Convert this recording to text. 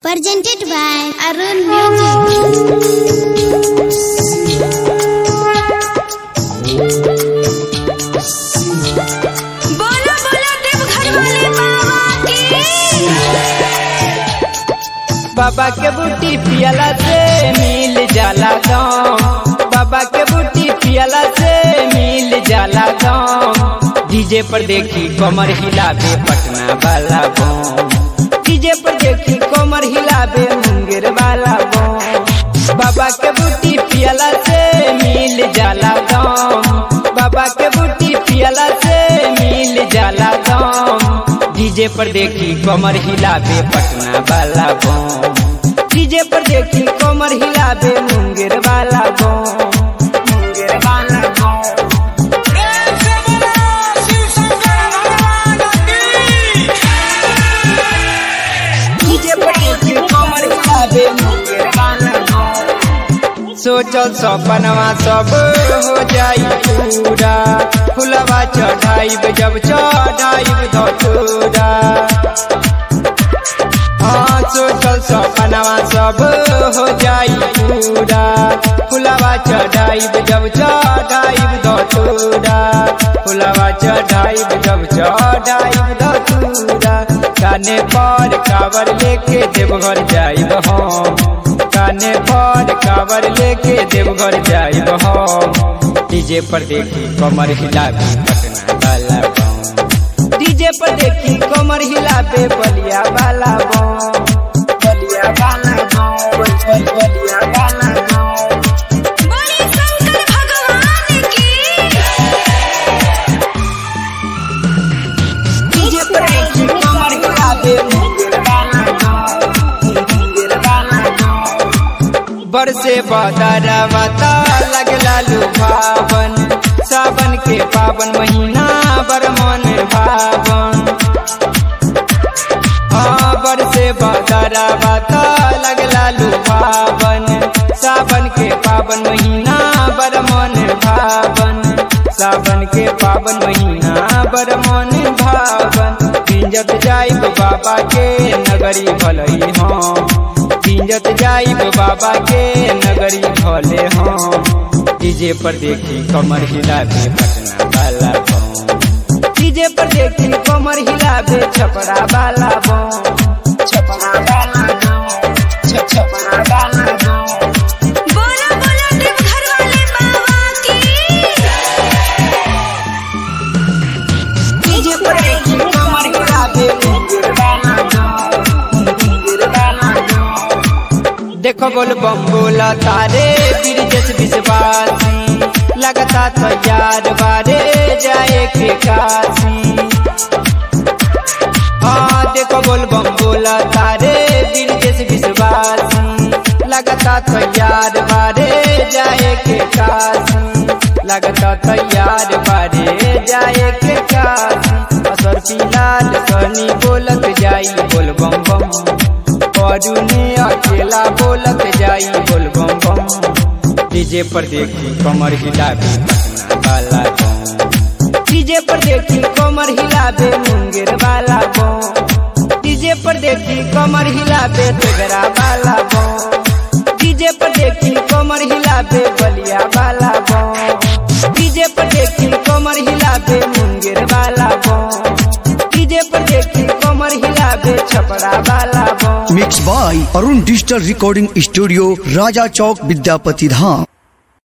Presented by Arun Music. बोलो बोलो देवघर वाले बाबा की बाबा के बूटी पियला से मिल जाला गाँव बाबा के बूटी पियला से मिल जाला गाँव डीजे पर देखी कमर हिलावे पटना वाला गाँव डीजे पर देखी कमर हिलावे मुंगेर वाला गाँव बाबा के बूटी पियला से मिल जाला गाँव बाबा के बूटी पियला से मिल जाला गाँव डीजे पर देखी कमर हिलावे पटना वाला गाँव डीजे पर देखी कमर हिलावे मुंगेर वाला गाँव मुंगेर वाला गाँव डीजे पर देखी कमर हिलावे मुंगेर वाला गाँव सोचल सपनवा सब हो जाई पूरा फुलवा चढ़ाइब जब चढ़ाइब धतूरा हाँ सोचल सपनवा सब हो जाई पूरा फुलवा चढ़ाइब जब चढ़ाइब धतूरा फुलवा चढ़ाइब जब चढ़ाइब धतूरा काने पर कावर लेके देवघर जाइब हम काने पर कावर लेके देवघर जाइब हम डीजे पर देखी कमर हिलावे पटना वाला गाँव डीजे पर देखी कमर हिलावे बलिया वाला गाँव बलिया वाला गाँव बल- बल- बलिया वाला गाँव बोले शंकर भगवान की डीजे पर देखी कमर हिलावे मुंगेर वाला गाँव मुंगेर वाला गाँव बरसे बदरवा ता लगला लुभावन सावन के पावन महीना बर मन भावन हाँ बरसे बदरवा ता लगला लुभावन सावन के पावन महीना बर मन भावन सावन के पावन महीना बर मन भावन पिंजत जाइब बाबा के नगरी भलई हम पिंजत जाइब बाबा के नगरी भले हम डीजे पर देखी कमर हिलावे पटना वाला गाँव डीजे पर देखी कमर हिलावे छपरा वाला गाँव छपरा वाला गाँव छ- छपरा वाला गाँव बोलो बोलो देवघर वाले बाबा की डीजे पर देखी कमर हिलावे मुंगेर वाला गाँव मुंगेर वाला गाँव देखो बोल बम बोला तारे ब्रिजेश विश्वासी लगता तैयार बारे जाए के काशी हाँ देखो बोल बम बोला तारे ब्रिजेश विश्वासी लगता तैयार बारे जाए के काशी लगता तैयार बारे जाए के काशी असर फिलहाल सनी बोलत जाई बोल बम बम परुने अकेला बोलत जाई बोल बम बम डीजे पर देखी कमर हिलावे पटना वाला गाँव डीजे पर देखी कमर हिलावे मुंगेर वाला गाँव डीजे पर देखी कमर हिलावे तेगरा वाला गाँव डीजे पर देखी कमर हिलावे बलिया वाला गाँव डीजे पर देखी कमर हिलावे मुंगेर वाला गाँव डीजे पर देखी कमर हिलावे छपरा वाला गाँव mix by Arun digital recording studio Raja Chowk Vidyapati Dham